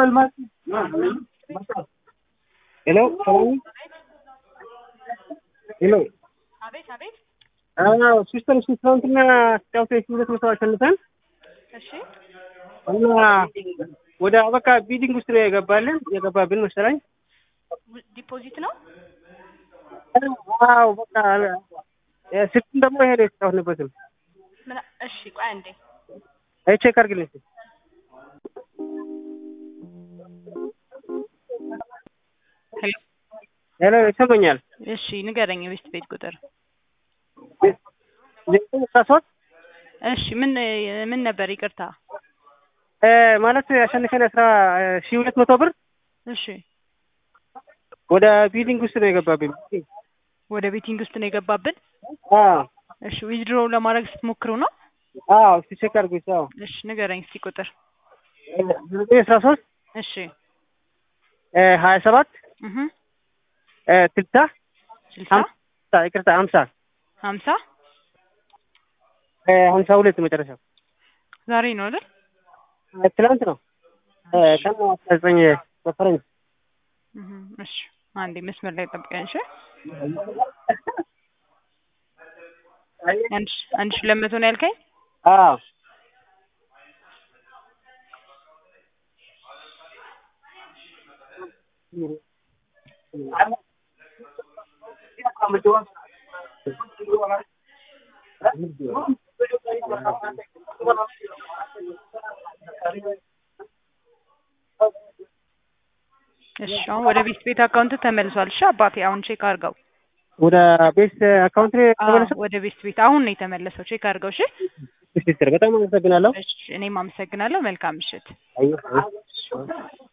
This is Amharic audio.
ሄሎ ሰላም ሄሎ አቤት አቤት። አዎ ሲስተር እሺ ትናንትና ስጫወት ሺህ ሁለት መቶ አሸንፈን እሺ እና ወደ በቃ ቢዲንግ ውስጥ ነው የገባልን የገባብን መሰለኝ ዲፖዚት ነው። ዋው በቃ ስልኩን ደግሞ ይሄ ነው የተጫወትንበትም ምን? እሺ ቆይ አንዴ አይ ቼክ አድርግልኝ እስኪ ሄሎ። ሄሎ ይሰማኛል እሺ ንገረኝ የቤት ቤት ቁጥር። ዘጠኝ አስራ ሶስት እሺ ምን ምን ነበር? ይቅርታ። እ ማለት ያሸንፈን አስራ ሺህ ሁለት መቶ ብር እሺ ወደ ቢዲንግ ውስጥ ነው የገባብን ወደ ቤቲንግ ውስጥ ነው የገባብን። አዎ እሺ ዊዝድሮ ለማድረግ ስትሞክሩ ነው? አዎ እስኪ ቼክ አድርጉኝ አዎ እሺ ንገረኝ እስኪ ቁጥር። ዘጠኝ አስራ ሶስት እሺ ሀያ ሰባት እህ ስልሳ ስልሳ ሀምሳ ይቅርታ ሀምሳ ሀምሳ ሀምሳ ሁለት መጨረሻው ዛሬ ነው አይደል? ትናንት ነው ቀን አስራ ዘጠኝ በፈረንጅ እህ እሺ አንዴ መስመር ላይ ጠብቀኝ። እሺ አንድ ሺ- አንድ ሺህ ሁለት መቶ ነው ያልከኝ? አዎ እሺ አሁን ወደ ቤት ቤት አካውንት ተመልሷል። እሺ አባቴ አሁን ቼክ አድርገው። ወደ ቤት አካውንት አዎ ተመለሰ ወደ ቤት ቤት አሁን ነው የተመለሰው። ቼክ አድርገው። እሺ ሲስተር በጣም አመሰግናለሁ እሺ እኔም አመሰግናለሁ። መልካም ምሽት። አየሁ